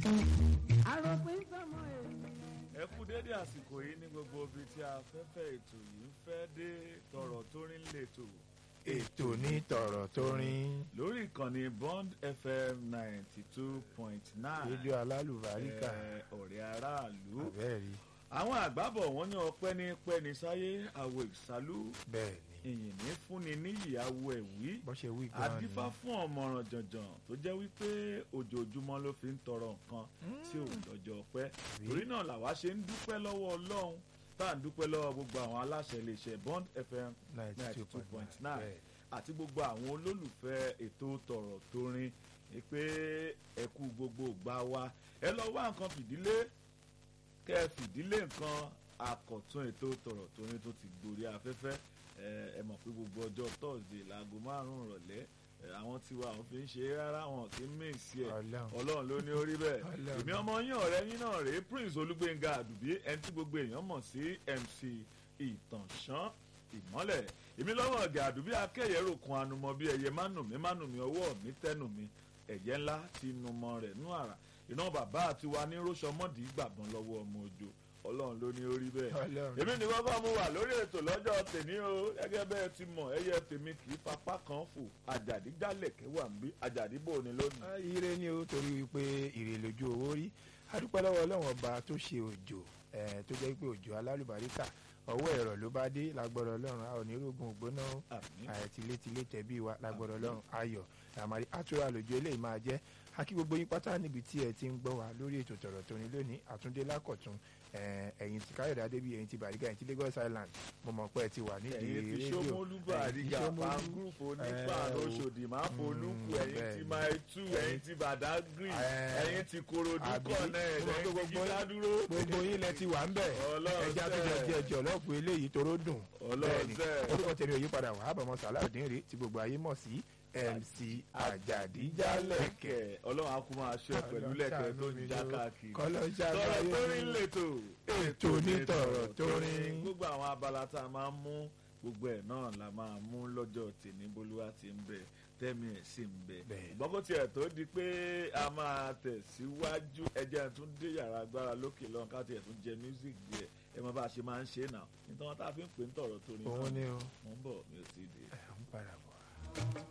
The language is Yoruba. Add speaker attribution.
Speaker 1: àròpin sọmọ ènìyàn.
Speaker 2: ẹ kú dédé àsìkò yìí ní gbogbo ibi tí afẹ́fẹ́ ètò yìí fẹ́ dé tọrọ tó rí ń lètò
Speaker 3: ètò ní tọ̀rọ̀ tó rin
Speaker 2: lórí ìkànnì bond fm ninety two point nine
Speaker 3: rédíò alálùbáríkà
Speaker 2: ọ̀rẹ́ aráàlú
Speaker 3: àbẹ́ẹ̀rí
Speaker 2: àwọn àgbàbọ̀ wọn ní ọpẹ́ ní pẹ́ni sáyé àwọ̀ ìsálú
Speaker 3: bẹ́ẹ̀ ni
Speaker 2: ìyìn ní fúnni níyì àwọ̀ ẹ̀wí
Speaker 3: bó ṣe wí gan ni
Speaker 2: àdífá fún ọmọràn jànjàn tó jẹ́ wípé ojoojúmọ́ ló fi ń tọrọ nǹkan tí ò lọ́jọ́ pẹ́ torí náà làwa ṣe ń dúpẹ́ lọ́wọ́ ọlọ́run tá à ń dúpẹ́ lọ́wọ́ gbogbo àwọn aláṣẹ iléeṣẹ́ bond fm
Speaker 3: ninety
Speaker 2: ninety
Speaker 3: two
Speaker 2: two
Speaker 3: point
Speaker 2: point
Speaker 3: nine
Speaker 2: nine àti gbogbo àwọn olólùfẹ́ ètò tọ̀rọ̀ tó rin ni pé ẹ kú gbogbo ìgbà wa ẹ lọ wá nǹkan fìdílé kẹ́ ẹ fìdílé nǹkan àkọ̀tún ètò tọ̀rọ̀ tó rin tó ti gborí afẹ́fẹ́ ẹ ẹ mọ̀ pé gbogbo ọjọ́ tọ́sídẹ̀ẹ́ láago márùn-ún ìrọ̀lẹ́ ẹ, àwọn tiwa àwọn fi ń ṣe é rárá wọn kì í mèsì ẹ̀
Speaker 3: Ọlọ́run.
Speaker 2: ọlọ́run ló ní orí bẹ́ẹ̀
Speaker 3: Ọlọ́run.
Speaker 2: èmi ọmọ yín ọ̀rẹ́ yín náà rèé prince olúgbénga àdùbí ẹni tí gbogbo èèyàn mọ̀ sí mc ìtànṣán ìmọ́lẹ̀ èmi lọ́wọ́ ọ̀gẹ̀ àdùbí akẹ́yẹ̀rò kan anumọ bí ẹyẹ mánùmí mánùmí ọwọ́ mi tẹ́nùmí ẹ̀yẹ ńlá ti numọ rẹ̀ nú àrà iná bàbá àti wa ní róṣọmọ́dì gbàgbọ́n lọ́wọ́ ọmọ òjò ọlọ́run ló ní orí bẹ́ẹ̀
Speaker 3: Ọlọ́run.
Speaker 2: èmi ní kọ́kọ́ mo wà lórí ètò lọ́jọ́ tèmi o gẹ́gẹ́ bẹ́ẹ̀ ti mọ̀ ẹyẹ tèmi kì í fapá kan fò àjàdí jálẹ̀kẹ́ wà ń bí àjàdí bò ní lónìí.
Speaker 3: Ah, ire ni o torí wípé ire lójú owó rí adúpẹ́ lọ́wọ́ ọlọ́run ọba tó ṣe òjò eh, tó jẹ́ pé òjò alálùbáríkà ọwọ́ ẹ̀rọ ló bá dé lágbọ́dọ̀ ọlọ́run a ò ní rògùn ògbóná o.
Speaker 2: àmín
Speaker 3: ààrẹ tilétilé tẹ̀bí wa lágbọ́dọ̀ ọlọ́run ayọ̀ àmàrí àtúrà lójú eléyìí máa jẹ́ akí gbogbo yín pátá níbi tí ẹ ti ń gbọ́ wa lórí ètò tọ̀rọ̀ tó ní lónìí àtúndé lákọ̀tún eh, ẹ̀yin ti káyọ̀dé adébí ẹ̀yin ti bàrígà ẹ̀yin ti lagos island mo mọ̀ pé ẹ ti wà nídìí
Speaker 2: ẹ̀yin ti
Speaker 3: rédíò
Speaker 2: sọmọlúbà
Speaker 3: ẹ̀yin ti
Speaker 2: àdìgà
Speaker 3: Ṣómólú.
Speaker 2: pan group onípa
Speaker 3: Eh, o-
Speaker 2: lóṣòdì máa folúkù
Speaker 3: Mm,
Speaker 2: ẹ̀yin ti
Speaker 3: bẹ́ẹ̀ni.
Speaker 2: máa tú ẹ̀yin ti bàdágìrì
Speaker 3: Eh,
Speaker 2: ẹ̀yin ti korodu
Speaker 3: àbí
Speaker 2: kọ̀nẹ́ẹ̀
Speaker 3: mo mọ̀ pé
Speaker 2: ẹ̀yin ti
Speaker 3: gbogbo-
Speaker 2: gídádúró
Speaker 3: gbogbo yín lẹ ti wà ń bẹ̀
Speaker 2: Ọlọ́run
Speaker 3: ẹja tó jẹ
Speaker 2: sẹ́.
Speaker 3: jẹ jọlọ́ọ̀fù eléyìí toró dùn
Speaker 2: Ọlọ́run sẹ́.
Speaker 3: orúkọ tèmi ò yípadà wà ábàmọ́ sàláùdín rèé tí gbogbo ayé mọ̀ sí mc àjàdíjálẹ̀kẹ̀
Speaker 2: ọlọ́run á kú máa ṣe ẹ pẹ̀lú lẹ́kẹ̀ẹ́ tó ń já káàkiri
Speaker 3: kọ́lọ́
Speaker 2: tọrọ tó rí ń lètò
Speaker 3: ètò onítọ̀rọ̀ tó rin
Speaker 2: gbogbo àwọn abala tá a máa ń mú gbogbo ẹ̀ náà la máa mú lọ́jọ́ tèmi bolúwa ti ń bẹ tẹ́mi ẹ̀ sì ń bẹ
Speaker 3: Bẹ́ẹ̀.
Speaker 2: ìgbọ́n kó tiẹ̀ tó di pé a máa tẹ̀síwájú ẹjẹ́ tún dé yàrá agbára lókè lọ́n ká tiẹ̀ tún jẹ music díẹ̀ ẹ mọ bá a ṣe máa ń ṣe náà nítorí wọn tá a fi ń pè ń tọ̀rọ̀ tó rin
Speaker 3: òun
Speaker 2: náà
Speaker 3: ni o
Speaker 2: mo ń bọ̀ mi ò tí ì dé.
Speaker 3: ẹ̀ ń padà bọ̀.